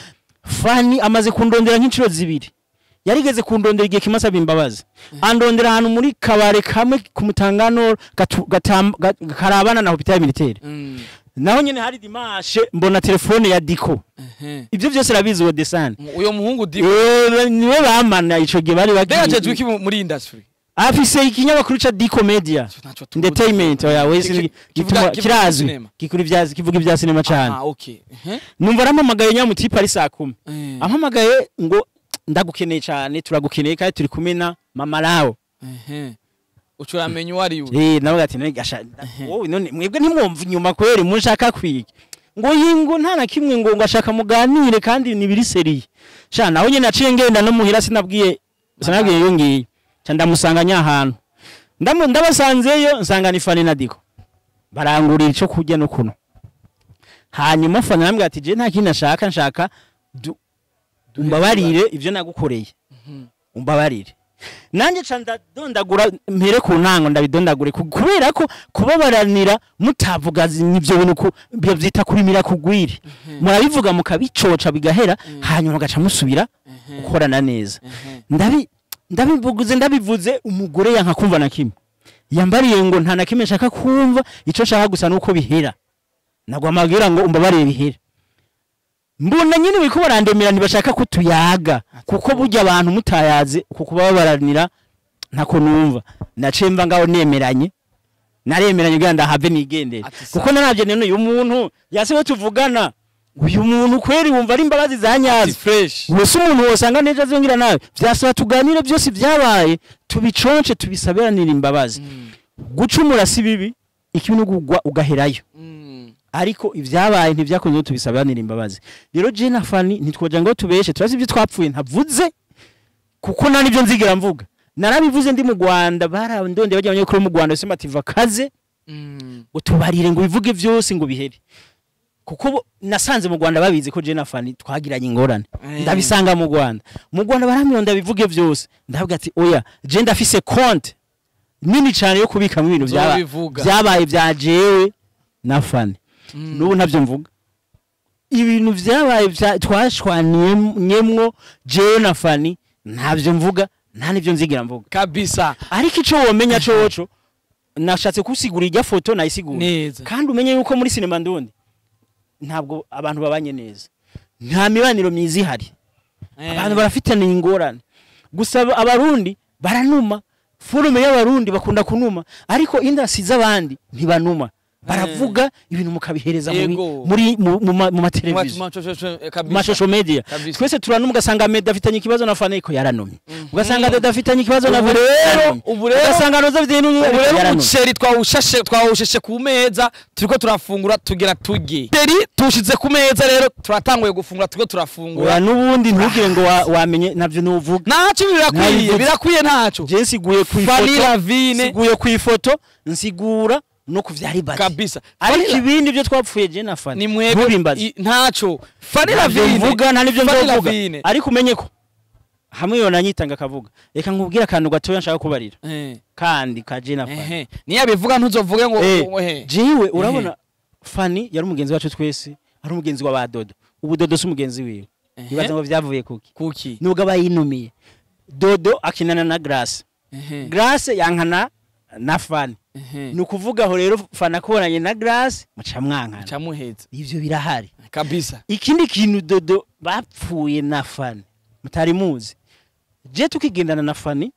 fani amaze kundondera nk'inshuro zibiri yarigeze kundondera igihe kimwe asaba imbabazi andondera ahantu muri kabare kamwe ku mutangano gatu- gatam- ga- karabana na hopitali militaire naho nyene hari dimashe mbona telefone ya diko ivyo vyose arabizi uwo desani uyo muhungu di Eh, niwe bamana ico gihe bari mbega bagiye jejwe iki mu- muri industry afise ikinyamakuru ca diko media Ntaco tuzi. entertainment oya wese Ki- ni- kivuga- gituma- kivuga kirazwi cinema. gikura ivya kivuga ivya sinema cane Ah, okay. Ehe. numva arampamagaye nyamutipe ari saa kumi Eh. ampamagaye ngo ndagukeneye cane turagukeneye kandi turi kumwe na mama lawo Ehe. uca uramenya uwo ari we eh nawe ati none gasha wowe none mwebwe ntimwumva inyuma kweri munshaka kwiga ngo yingo nta na kimwe ngo ngashaka muganire kandi ni biri seriye sha naho nyene naciye ngenda no muhira sinabwiye sinabwiye yo ngiye ca ndamusanga nyahantu ndamu ndabasanzeyo nsanga ni fani na diko barangurira ico kurya no kuno hanyuma fani arambwira ati je nta kindi nashaka nshaka du- umbabarire ivyo nagukoreye umbabarire nanjye ca ndadondagura mpere ku ntango ndabidondagure ku- kubera ko kubabaranira mutavuga zi- ivyo bintu ku- byo vyita kurimira kugwire murabivuga mukabicoca bigahera hanyuma mugaca musubira gukorana neza ndabi ndabivuze ndabivuze umugore yanka kumva na kimwe yambariye ngo nta na kimwe nshaka kumva icyo nshaka gusa nuko bihera nagwa amabwira ngo umbabarire bihera mbona nyine biko barandemera ntibashaka ko tuyaga kuko burya abantu mutayaze kuko baba baranira ntako numva naciye mva ngaho nemeranye naremeranye kugira ndahave nigendere Ati kuko narabye none uyu muntu yasiwe tuvugana uyu muntu kweri wumva ari imbabazi za nyazo fresh wese umuntu wosanga neza azongera nawe vyasaba tuganire byose byabaye tubiconce tubisabiranire imbabazi gucumura si bibi ikibi no kugwa ugaherayo ariko ibyabaye ntibyakunze ko tubisabiranire imbabazi rero je na Fanny ntitwoja ngo tubeshe turazi ibyo twapfuye ntavuze kuko nta nibyo nzigera mvuga narabivuze ndi mu Rwanda barandonde bajya abanyakuru mu Rwanda sema ati vakaze utubarire ngo bivuge byose ngo bihere kuko bo- nasanze mu Rwanda babizi ko je na Fanny twagiranye ingorane Eh. ndabisanga mu Rwanda mu Rwanda baramyonda bivuge byose ndavuga ati oya je ndafise compte nini cyane yo kubikamo ibintu byaba Uzobivuga. byabaye bya jewe na Fanny n'ubu ntabyo mvuga ibintu byabaye bya- twashwaniyemwo jewe na Fanny ntabyo mvuga nta n'ibyo nzigira mvuga kabisa ariko icyo womenya coco nashatse kusigura irya foto nayisigura neza kandi umenye yuko muri sinema ndundi ntabwo abantu babanye neza nta mibaniro myiza ihari abantu barafitaniye ingorane gusa aba- abarundi baranuma forume y'abarundi bakunda kunuma ariko indasi z'abandi ntibanuma baravuga ibintu mukabihereza muri Yego. muri mu- mu ma- mu mateleviziyo mashusho media Kabisa. twese turanuma ugasanga meda afitanye ikibazo na fane ko yaranumye ugasanga dada afitanye ikibazo na Ubu Valerie rero- yaranumye. ubu rero- ugasanga noza afitanye n'undi ubu rero yaranumye. umuceri twawushashe twawusheshe ku meza turiko turafungura tugira turye umuceri tuwushize ku meza rero turatanguye gufungura turiko turafungura oya n'ubundi ntugire ngo wa- wamenye navyo nuvuga ntacyo birakwiye Nabivuze. birakwiye ntacyo je nsiguye ku Fanny ifoto Lavine nsiguye ku ifoto nsigura no ku vyari bati kabisa ariko Fanny- ibindi byo twapfuye je na Fanny ni mwebwe ntubimbaze i- ntacyo Fanny navyo Lavine mvuga nta nivyo Fanny nzovuga Lavine. ariko umenye ko hamwe yo nanyitanga akavuga reka nkubwire akantu gatoya nshaka kubarira Eh, kandi ka je na Fanny ehe. niyo abivuga ntuzovuge ngo Eh, ngo, ehe. jewe urabona Fanny yari umugenzi wacu twese ari umugenzi wa badodo ubu dodo si umugenzi wiwe Ehe. ibaza ngo vyavuye kuki kuki nubwo aba yinumiye dodo akinana na Grace Ehe, Grace yankana na Fanny ehe. ni ukuvuga aho rero Fanny akubonanye na Grace muca mwankana camuheza ivyo birahari kabisa ikindi kintu dodo bapfuye na Fanny mutari muzi je tukigendana na Fanny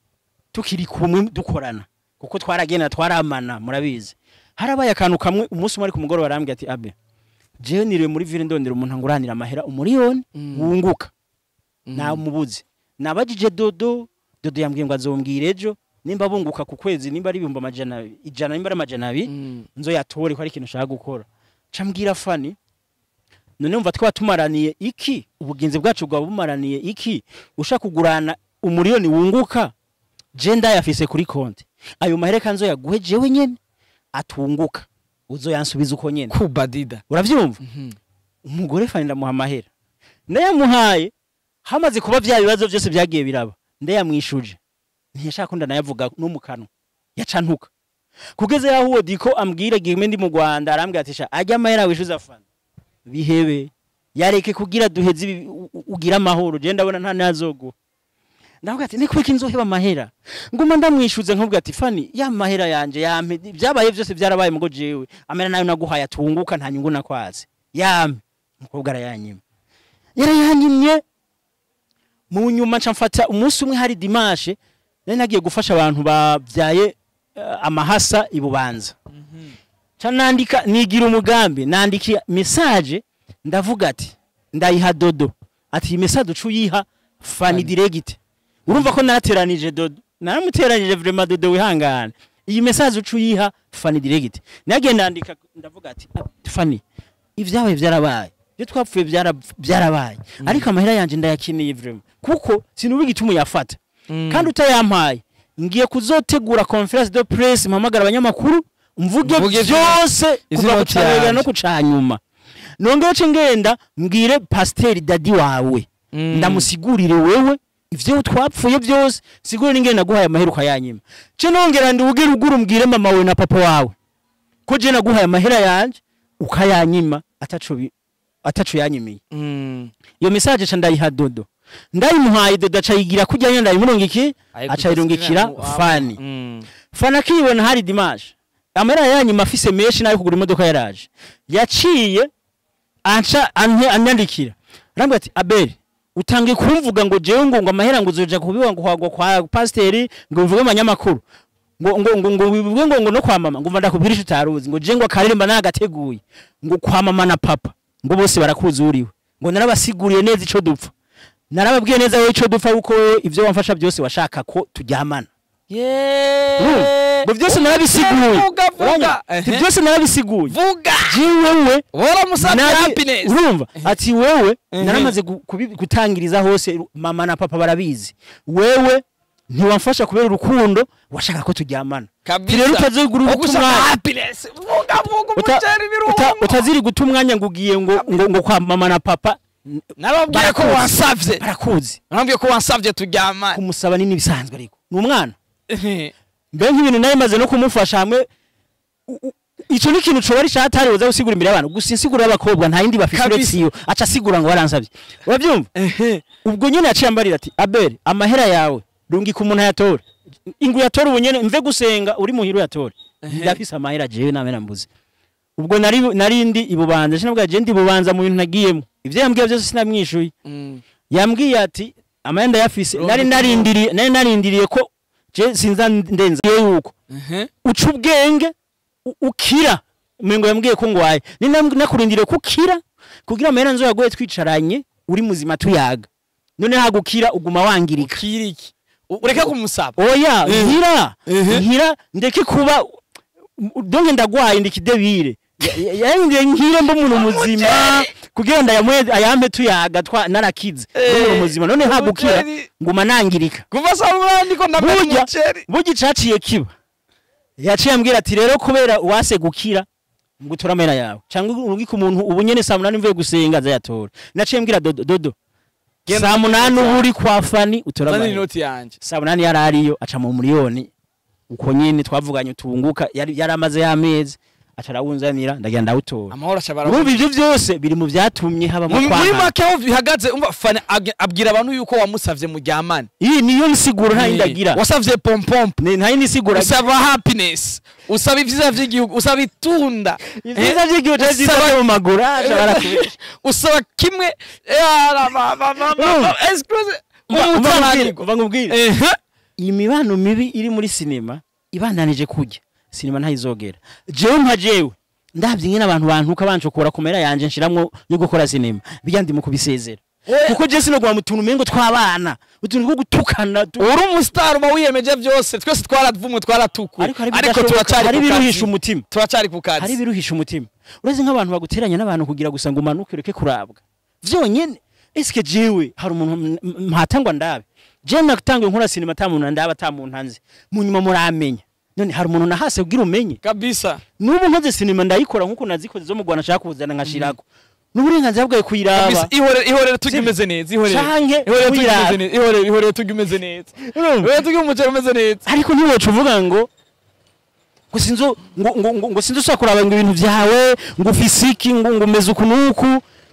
tukiri kumwe dukorana kuko twaragenda twaramana murabizi harabaye akantu kamwe umunsi umwe ari ku mugoroba arambwira ati abe jewe niriwe muri ville ndondera umuntu anguranira amahera umuriyoni Mm. wunguka Mm. namubuze nabajije dodo dodo yambwiye ngo azombwira ejo nimba bunguka ku kwezi nimba ari ibihumbi amajana abiri- ijana nimba ari amajana abiri Mm. nzoyatore ko ari ikintu ushaka gukora ca mbwira fani none umva twaba tumaraniye iki ubugenzi bwacu bwaba bumaraniye iki ushaka kugurana umuriyoni wunguka je ndayafise kuri konti ayo mahera kanzo yaguhe jewe nyene atunguka uzoyansubiza uko nyene kubadida uravyumva Mhm. umugore fani ndamuha amahera ndayamuhaye hamaze kuba vya bibazo byose byagiye biraba ndayamwishuje ntiyashaka ko ndanayavuga no mu kanwa yacantuka kugeze yaho uwo diko ambwira gime ndi mu Rwanda arambwira ati sha ajya amahera wishuza fani bihebe yareke kugira duheze ibi- u- u- ugira amahoro je ndabona nta nazogo ndavuga ati niko iki nzoheba amahera nguma ndamwishuze nkubwira ati fani ya mahera yanje yampe byabaye byose byarabaye mugo jewe amera nayo naguhaye atunguka nta nyungu nakwaze yampe umukobwa arayanyima yarayanyimye mu nyuma nca mfata umunsi umwe hari dimashe nari nagiye gufasha abantu babyaye eh, amahasa i bubanza ca nandika nigira umugambi nandika message ndavuga ati ndayiha dodo ati iyi message uca uyiha fani Fani. direct urumva ko narateranije dodo naramuteranije vraiment dodo wihangane iyi message uca uyiha fani direct nagiye ndandika ndavuga ati "Ah, fani ibyabaye byarabaye ibyo twapfuye byara- byarabaye ariko amahera yanjye ndayakeneye vraiment kuko sinubiga ituma uyafata Mm. kandi utayampaye ngiye kuzotegura conference de presse mpamagara abanyamakuru mvuge Mvuge byose izi kuva noti kucabera yanje. no kucanyuma nongere ce ngenda mbwire pasiteri dadi wawe Mm. ndamusigurire wewe ivyo twapfuye byose sigure n'ingene naguhaye amahera ukayanyima ce nongera ndiwugire ugura umbwire mama wawe na papa wawe ko je naguhaye amahera yanje ukayanyima ataco bi- ataco yanyimiye Mm. iyo message ca ndayiha dodo ndayimuhaye dodo aca yigira kujya nyenda ndayimurungiki Ariko aca yirungikira mu- fani Mm. fana akibona hari dimaje amahera yanyuma afise menshi nayo kugura imodoka yaraje yaciye anca ante- anyandikira arambwira ati abeli utangiye kumvuga ngo jewe ngo ngo amahera ngo uzoja kubiwa ngo kwa, kwa pasiteri ngo bivuge amanyamakuru ngo ngo ngo ngo bivuge ngo ngo no kwa mama ngo mva ndakubwira ico utaruzi ngo je ngo akaririmba nagateguye ngo kwa mama na papa ngo bose barakuzi uriwe ngo narabasiguriye neza ico dupfa narababwiye neza wowe ico dupfa kuko wowe ivyo wamfasha byose washaka ko turyamana Yeee. ngo byose narabisiguye Vuga, vuga. Uranyumva? Ati Ehe. byose narabisiguye Vuga. jiwewe Wora musabye nari- happiness. urumva ati wewe Ehe. naramaze gu- kubi- gutangiriza hose mama na papa barabizi wewe ntiwamfasha kubera urukundo washaka ko turyamana Kabisa. rero utazigura uguta Ugushaka umwanya happiness. Vuga vuga Uta- umuceri uta- birungo. utaziri guta umwanya ngo ugiye ngo ngo ngo kwa mama na papa n- Nababwiye ko barakuzi. wansavye. barakuzi Nababwiye ko wansavye turyamane. kumusaba ni n'ibisanzwe ariko ni umwana Ehe. mbe nk'ibintu nayo maze no kumufasha hamwe u- u- ico ni ikintu coba ari catari uza gusigura imbere y'abantu gusa insiguro y'abakobwa nta yindi bafise Kabisa. uretse iyo aca asigura ngo waransavye uravyumva Ehe. ubwo nyene yaciye ambarira ati abeli amahera yawe rungika umuntu ayatore ingu yatore ubu nyene mve gusenga uri muhira uyatore Ehe. ndafise amahera jewe namena mbuze ubwo nari nari ndi ibubanza sinabwa je ndi ibubanza mu bintu nagiyemo ivyo yambwiye byose sinamwishuye Mm. yambwiye ati amahera ndayafise Rungika nari narindiriye nari narindiriye ko je sinza ndenza yuko Ehe. uca ubwenge u- ukira umengo yambwiye ko ngwaye ni nam- nakurindiriye ko ukira kugira amahera nzo yagoye twicaranye uri muzima tuyaga none hagukira uguma wangirika Kiriki. U- Ureke kumusaba. oya Eh. nkira Ehe. nkira ndeke kuba donge ndagwaye ndikidebire yangiye nkire mba umuntu muzima kugira ngo ayamwe ayampe tuyaga twa narakize Eh. umuntu muzima none hagukira Umuceri. nguma nangirika Kuva saa munani ndiko ndamena burya umuceri. burya icaciye kiba yaciye ambwira ati rero kubera wase gukira ngo utora amahera yawe cyangwa urungike umuntu ubu nyene saa munani mvuye gusenga azayatora naciye mbwira dodo dodo Genda saa munani utora. uba uri kwa fani utora Zana amahera inoti yanje. saa munani yari ariyo aca mu miliyoni uko nyene twavuganye tunguka yari yari amaze y'amezi aca arawunzanira ndagenda ndawutora Amahoro ashabara. urumva ivyo vyose biri mu vyatumye haba mu muri kwaha make aho bihagaze umva fana ag- abwira abantu yuko wamusavye muryamane iyi niyo nsiguro nta yindi agira wasavye pompompo Ni- nta yindi nsiguro agira. usaba happiness usaba ivyiza vy'igihugu usaba itunda ivyiza vy'igihugu cyari vyiza Usaba- vyo mu maguru aca barakubesha usaba kimwe Eh, ra- ba- ba- ba- ba- Urumva? excuse Umva- umva nkubwire, umutananirwa umva nkubwire ehe iyi mibano mibi iri muri sinema ibandanije kujya sinema ntayizogera jewe nka jewe ndabye nyine abantu bantuka banshokora kumera yanje nshiramwo yo gukora sinema bijya ndi mu kubisezera kuko je sinogwa mu tuntu umengo tw'abana utuntu two gutukana tu- uri umustar uba wiyemeje vyose twese twaravumwe twaratukuye ariko hari ariko ibidashoboka, turacari hari ku ibiruhisha kazi umutima turacari ku hari kazi ibiruhisha umutima uretse nk'abantu baguteranya n'abantu kugira gusa ngo umanuke ureke kurabwa vyonyene eske jewe hari umuntu m- m- mpatangwa ndabe je natangiye nkora sinema ata muntu ndaba ata muntu nzi mu nyuma muramenya none hari umuntu nahase kugira umenye kabisa nubu nkoze sinema ndayikora nkuko nazikoze zo mu Rwanda nshaka kuzana nkashirako n'uburenganzira bwawe kuyiraba kabisa ihorere ihorere tujya umeze neza ihorere Canke ihorere tujya uyiraba. umeze neza ihorere ihorere tujya umeze neza ihorere tujya umuceri umeze neza ariko ntiwoca uvuga ngo ngo sinzo ngo ngo ngo, ngo sinzo ushaka kuraba ngo ibintu vyawe ngo ufise iki ngo ngo umeze uku nuku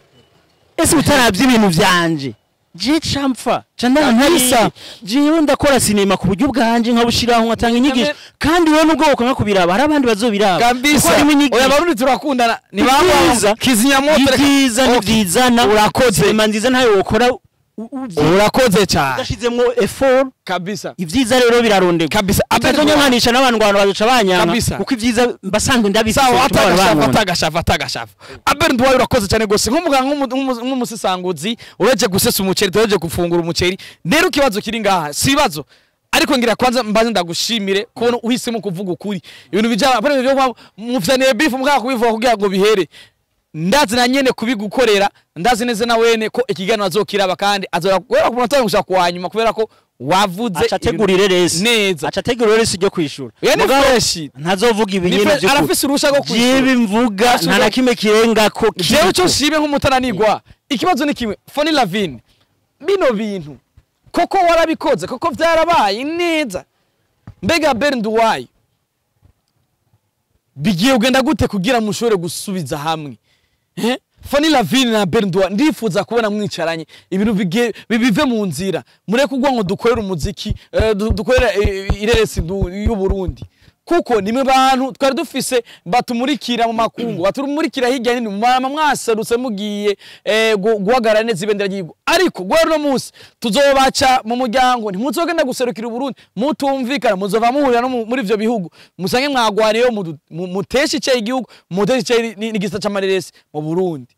ese utaravye ibintu vyanje je campfa candana ntayisa jewe ndakora sinema ku buryo bwanje nkabushiraho nkatanga inyigisho kandi wowe nubwo wokwanga kubiraba hari abandi bazobiraba kabisa Kuko harimo inyigisho. oya barundi turakundana ni Ibyiza. baba kizimyamoto reka- ibyiza Okay. ntibyizana Urakoze. sinema nziza ntayo wokora u- u- urakoze cyane udashizemwo effort kabisa ibyiza rero birarondeka kabisa atazonya nkanisha n'abantu ngo abantu bazoca banyanka Kabisa. kuko ibyiza mbasanzwe ndabifise sawa bituma abantu atagashavu bankunda. atagashavu atagashavu aberi nduwaye urakoze cyane gose nk'umuganga nk'umu- nk'umu- nk'umusesanguzi ureje gusesa umuceri tureje gufungura umuceri rero ikibazo kiri ngaha si ibibazo ariko ngira kwanza mbanze ndagushimire kubona uhisemo kuvuga ukuri ibintu bijana bari byo mufyaniye bifu mukaka kubivuga kugira ngo bihere ndazi na nyene kubigukorera ndazi neza na wene ko ikiganiro azokiraba kandi azora kubera ku munota gushaka kuwa nyuma kubera ko wavuze aca ategurire resi neza aca ategurire resi ryo kwishura Oya ni Mugabo fresh. ntazovuga Ni ibinyene fresh, vyo arafise uruhusha rwo kwishura. jibe mvuga Arafise nta na uruhusha- kimwe kirenga ko jewe cyo shibe nk'umutananirwa ikibazo ni kimwe foni lavine bino bintu koko warabikoze koko vyarabaye neza mbega beri nduwayi bigiye kugenda gute kugira mushobore gusubiza hamwe Eh? Fanny Lavine na Berndois ndifuza kubona mwicaranye ibintu bige- bibive mu nzira mureke ugwa ngo dukorere umuziki eh, du- dukorere eh, ireresi ndu- y'u Burundi kuko nimwe bantu twari dufise batumurikira mu makungu batumurikira hirya nini mama mwaserutse mugiye eh, gu- guhagarara neza ibendera ry'igihugu ariko guhera uno munsi tuzobaca mu muryango ntimuzogenda guserukira u Burundi mutumvikana muzova muhurira no mu- muri ivyo bihugu musange mwagwariyeho mudu- mu- muteshe icyayi igihugu muteshe icyayi ni- n'igisa c'amareresi mu Burundi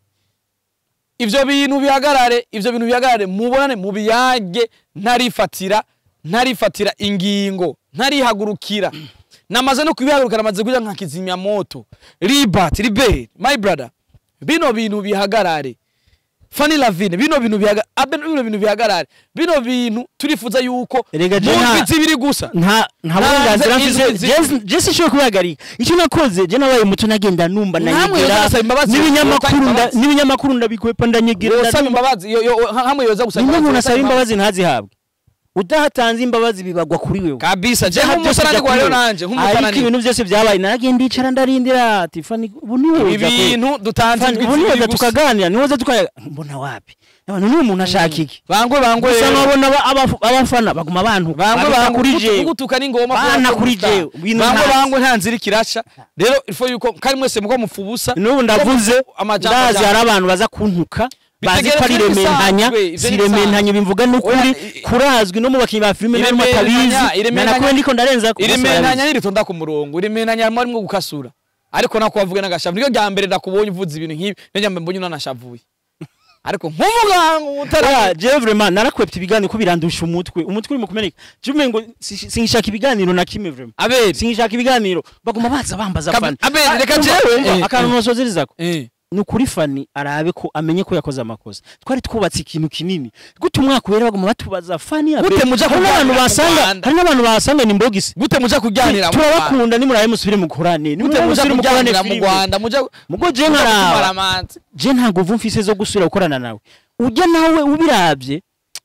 ivyo bintu bihagarare ivyo bintu bihagarare mubonane mubiyage ntarifatira ntarifatira ingingo ntarihagurukira namaze no kubihagurukira namaze kuja nka kizimya moto libat libert my brother bino bintu bihagarare Fanny Lavine bino bintu bihagarare abe bino bintu bihagarare bino bintu turifuza yuko Erega je mu nta- ndwi zibiri gusa nta nta burenganzira Ntanze mfise inzu Je- je sinshobora kubihagarika icyo nakoze je nabaye muto nagenda numva Namwe ndanyegera yoza gusaba imbabazi, n'ibinyamakuru yoza nda- imbabazi. n'ibinyamakuru ndabikwepa ndanyegera yosaba ndumva. imbabazi yo- yo- hamwe yoza gusaba nimba umuntu yosaba asaba imbabazi ntazihabwe udahatanze imbabazi bibagwa kuri wewe kabisa je Ibyaha byose nk'umusarani bijya gwa rero kuri wewe. nanje ariko nk'umutarani ibintu byose byabaye naragenda ndicara ndarindira ati fani ubu ni wowe uza kwe- ibintu dutanze Fani, indwi ubu ni zibiri wowe gusa tukaganira ni wowe tukaganira mbona wapi abantu ni umuntu ashaka iki bangwe bangwe gusa rero. nkabona aba- aba- abafana baguma bantu bangwe babita bangwe kuri kugutu- jewe kugutuka ni ngoma Bana kuri jewe, ibintu bangwe ntazi. bangwe nta nzira ikirasha rero ifo yuko kandi mwese muko mupfubusa n'ubu ndavuze amajambo ndazi ajambo. hari abantu baza kuntuka bazi ko ari Bitegerezwa rementanya ibisanzwe, ivyo si ni ibisanzwe. rementanya bimvuga n'ukuri Oya, i- kurazwi no mu bakinnyi ba filime n'aho Irementanya- batabizi irementanya- nanakuwe ndiko ndarenza ku bose irimentanya barabizi. niritonda ku murongo irimentanya harimo arimo gukasura ariko nako wavuga n'agashavu niryo rya mbere ndakubonye uvuze ibintu nk'ibi niryo rya mbere mbonye unanashavuye ariko nk'umuganga Oya, utari jewe vraiment narakwepta ibiganiro ko birandusha umutwe umutwe uri mu kumeneka je umengo si- sinshaka ibiganiro na kimwe vraiment abere sinshaka ibiganiro baguma baza bambaza Kabi- fani Abel, Ah, reka umva, jewe, umva, eh, akantu eh. nosozerizako eh ni ukuri fani arabe ko amenye ko yakoze amakosa twari twubatse ikintu kinini gute umwaka ubera baguma batubaza fani ya Gute mbere. muja hari n'abantu kuganira mu basanga Rwanda? hari n'abantu basanga ni mbogisi gute muja kuganira mu Rwanda? turabakunda nimurabe musubire mukorane gute nimurabe muja musubire mukorane kuganira mu filime Rwanda muja mugo je muja nkaraba kutumara amanzi je ntabwo uvu mfise zo gusubira gukorana nawe ujya nawe ubirabye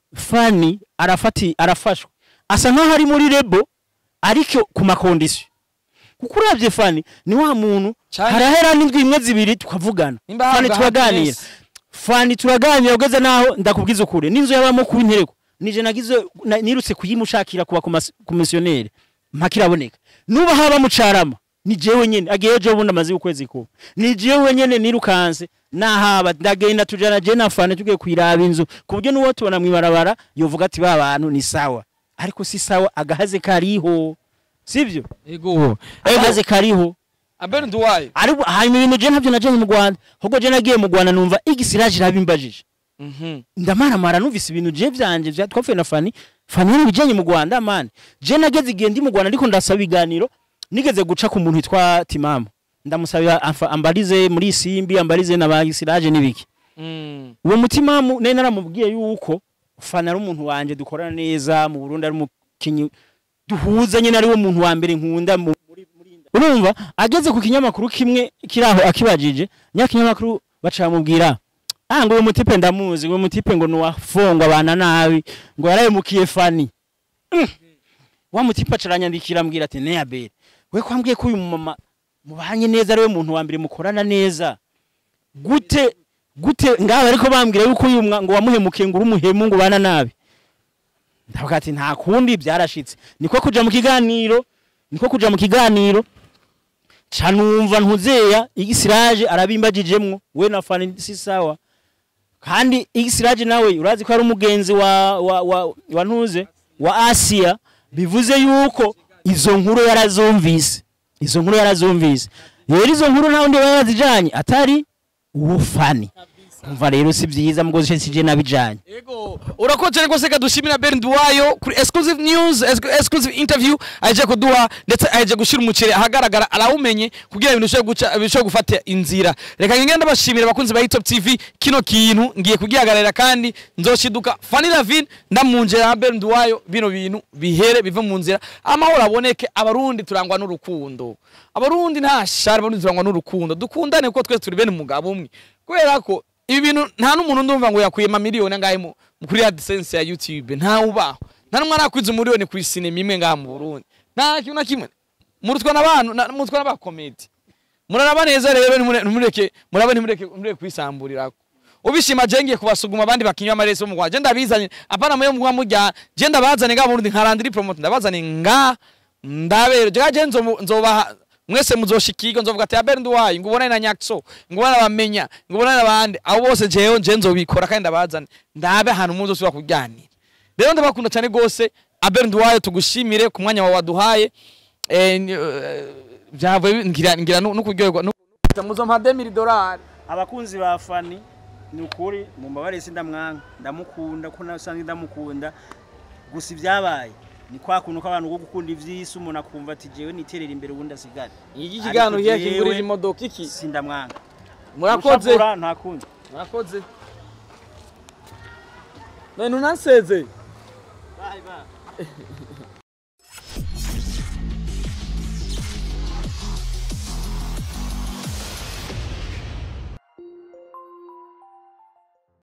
fani arafati arafashwe asa nkaho ari muri rebo ariko ku makondisiyo kuko urabye fani ni wa muntu Cyane. harahera n'indwi imwe zibiri tukavugana Nimba fani habaga turaganira happiness. fani turaganira ugeze naho ndakubwiza ukuri n'inzu yabamo kuba intereko nije nagize na- nirutse kuyimushakira kuba komisiyoneri mpaka iraboneka nuba haba mucarama ni jewe nyene agiye ejo bundi amaze ukwezi kuba ni jewe nyene nirukanse nahaba ndagenda tujana je na fane tugiye kwiraba inzu ku buryo n'uwo tubona mwibarabara yovuga ati ba bantu ni sawa ariko si sawa agahaze kariho sivyo ego agahaze kariho abere nduwayo ariko hanyuma ibintu je ntabyo najanye mu Rwanda ahubwo je nagiye mu Rwanda numva igisiraje irabimbajije mhm ndamaramara numvise ibintu je vyanje vya twapfuye na fani fani yari bijanye mu Rwanda man je nageze igihe ndi mu Rwanda ndiko ndasaba ibiganiro nigeze guca ku muntu witwa Timamu ndamusabira amfa- ambarize muri Simbi ambarize na bagisiraje nibiki mm uwo mutimamu nari naramubwiye yuko fana ari umuntu wanje dukorana neza mu Burundi ari umukinyi duhuza nyine ari wo muntu wa mbere nkunda mu- muri- muri- urumva ageze ku kinyamakuru kimwe kiraho akibajije nyakinyamakuru baca bamubwira ah ngo uyu mutipe ndamuzi ngo uyu mutipe ngo nuwafongwa abana nabi ngo yarahemukiye fani Mm. wa mutipe aca aranyandikira ambwira ati neyabere we kwambwiye ko uyu mumama mubanye neza ari we muntu wa mbere mukorana neza gute gute ngaho ariko bambwira yuko uyu mwa- ngo wamuhemukiye ngo uri umuhemu ngo ubana nabi ndavuga ati nta kundi byarashitse niko kuja mu kiganiro niko kuja mu kiganiro ca numva ntuzeya igisiraje arabimbagijemwo we na fani si sawa kandi igisiraje nawe urazi ko ari umugenzi wa wa wa, wa ntuze wa Asia bivuze yuko izo nkuru yarazumvise izo nkuru yarazumvise rero izo nkuru nta wundi yazijanye atari uwo fani umva rero si byiza mugozi sije nabijanye Ego, urakoze rwose reka dushimira Ben Duwayo kuri exclusive news, ex- exclusive interview aje kuduha ndetse aje gushira umuceri ahagaragara arawumenye kugira ibintu bishobore guca bishobore gufata inzira. Reka ngende ndabashimira abakunzi ba Top TV kino kintu ngiye kugihagararira kandi nzoshiduka Fanny Lavin ndamunjera na Ben Duwayo bino bintu bihere bive mu nzira amahoro aboneke abarundi turangwa n'urukundo. Abarundi nta shari abarundi turangwa n'urukundo. Dukundane kuko twese turi bene umugabo umwe. Kubera ko ibi bintu nta n'umuntu ndumva ngo yakuye amamiliyoni angahe mu mu- kuri AdSense ya YouTube nta ubaho nta n'umwe arakwiza umuriyoni ku sinema imwe ngaha mu Burundi nta kintu na kimwe murutwa n'abantu na- murutwa n'abakomedi muraraba neza rero nimure- nimureke murabe nimureke nimureke kwisamburirako ubishima je ngiye kubasuguma abandi bakinywa amaresi bo mu Rwanda je ndabizanye apana muyo mugwa murya je ndabazane nga murundi nkarandiri promote ndabazane nga ndabere je je nzo nzobaha mwese muzoshikirwa nzovuga ati abere nduwayi ngubona na nyakso ngubona bamenya ngubona nabandi abo bose jewe je nzobikora kandi ndabazane ndabe ahantu muzo suba kuganira rero ndabakunda cyane gose abere nduwayi tugushimire ku mwanya wawe waduhaye eh ni- eh, byavuye ngira ngira no kuryoherwa no muzo mpa 2000 dollars abakunzi ba fani ni ukuri mu mbabare sindamwanka ndamukunda ko nasanzwe ndamukunda gusa ibyabaye ni kwa kuntu k'abantu ko gukunda ivy'isi umuntu akumva ati jewe niterera imbere ubundi asigare iki kiganiro Ariko kiya kigurira jewe- imodoka iki sindamwanka murakoze Gushapura nta kundi murakoze none unanseze bye bye